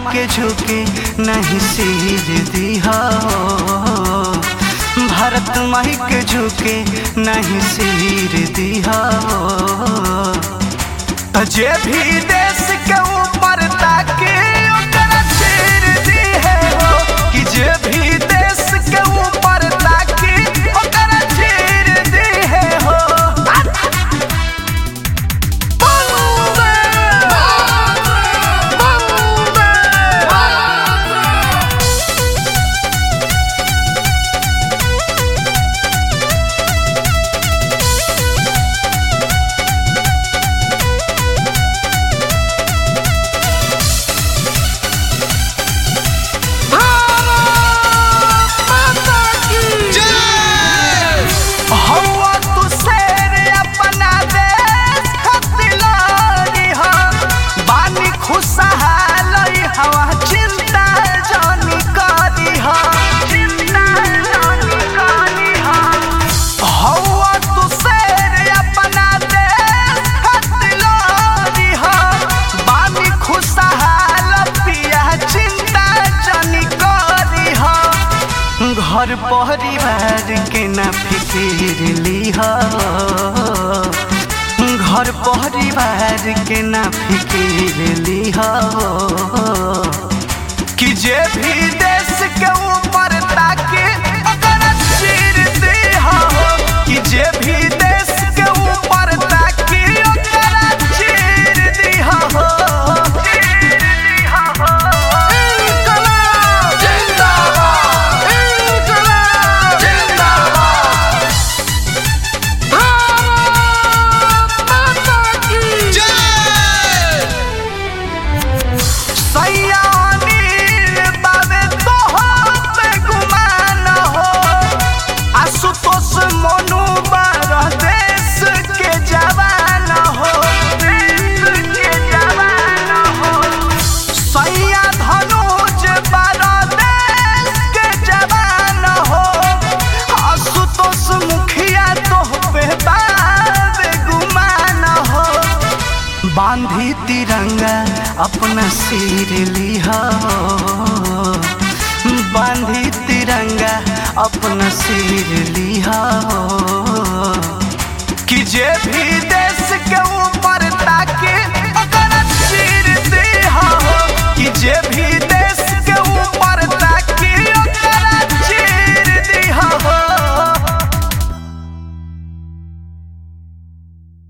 के झुके नहीं सिर दिहा भारत माई के झुके नहीं सिर दिहा त जे भी देश के ऊपर ताके ओकरा चीर दिहे हो कि जे भी देश के ऊपर ताके ओकरा चीर दिहे हो बंदे हवा तू शेर अपना देश खातिर लड़ी हो बानी खुशहाल हवा चिंता जानी करी हो चिंता जानी करी हो हवा तू शेर अपना देश खातिर लड़ी हो बानी खुशहाल पिया चिंता जानी करी हो घर परिवार के ना फिकिर लिह घर परिवार के ना फिकिर लिह कि जे भी देश के ऊपर ताके ओकरा चीर दिह कि जे भी देश के ऊपर ताके ओकरा चीर दिह चीर दिह इनकलाब जिंदाबाद इनकलाब जिंदाबाद भारत माता की सयानीर बाबे तोहर पे गुमान हो आशुतोष मोनू बारह देश के जवान हो देश के जवान हो सैया धनुज बारह देश के जवान हो आशुतोष मुखिया तोह पे बाबे गुमान हो बांधी तिरंगा अपना सिर लिहा बांधी तिरंगा अपना सिर लिहा कि जे भी दे